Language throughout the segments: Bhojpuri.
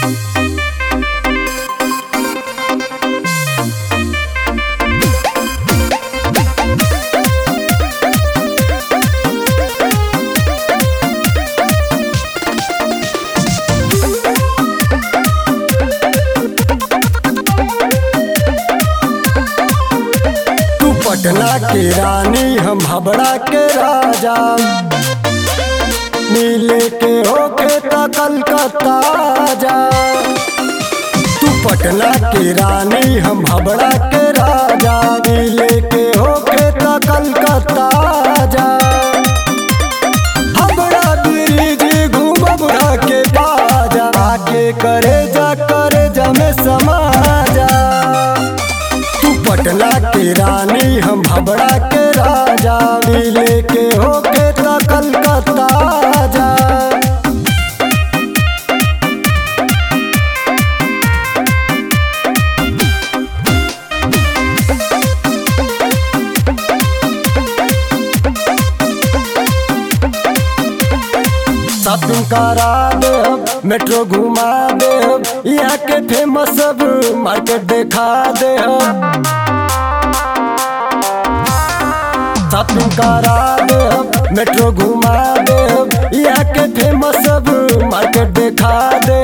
तू पटना के रानी हम हबड़ा के राजा मिले के होके त कलकत्ता जा तू पटना के रानी हम हबड़ा के राजा मिले के होके त कलकत्ता जा हबड़ा ब्रिज घूमब के बाजा आके करे जा करे जा में समाजा तू पटना के रानी हम हबड़ा के राजा मिले के होके त कलकत्ता जा शॉपिंग करा दे मेट्रो घुमा दे यहाँ के फेमस सब मार्केट देखा दे शॉपिंग करा दे मेट्रो घुमा दे यहाँ के फेमस सब मार्केट देखा दे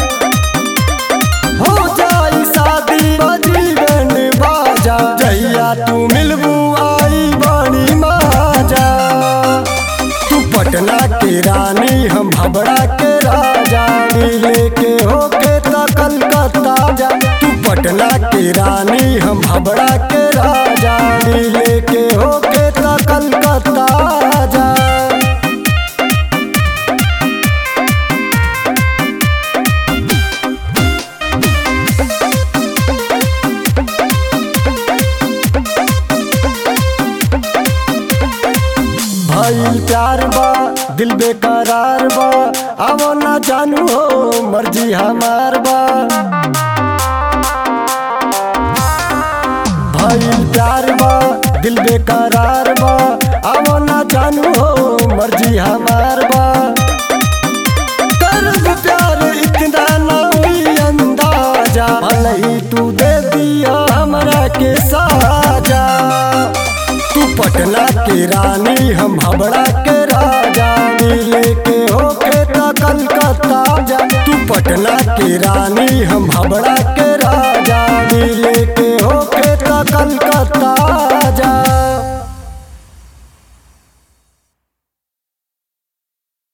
हो जाई शादी बजी बैंड बाजा जहिया तू मिलबू आई बड़ी माजा तू पटना के रानी हम हबड़ा के राजा मिले के होके त कलकत्ता जा तू पटना के रानी हम हबड़ा के राजा मिले के होके त कलकत्ता जा भइल प्यार बा दिल बेकरार बा आवो ना जानू हो मर्जी हमार बा भइल प्यार बा दिल बेकरार बा आवो ना जानू हो मर्जी हमार बा करब प्यार इतना ना हुई अंदाजा भले ही तू दे दिया हमरा के साजा तू पटना के रानी हम हबड़ा के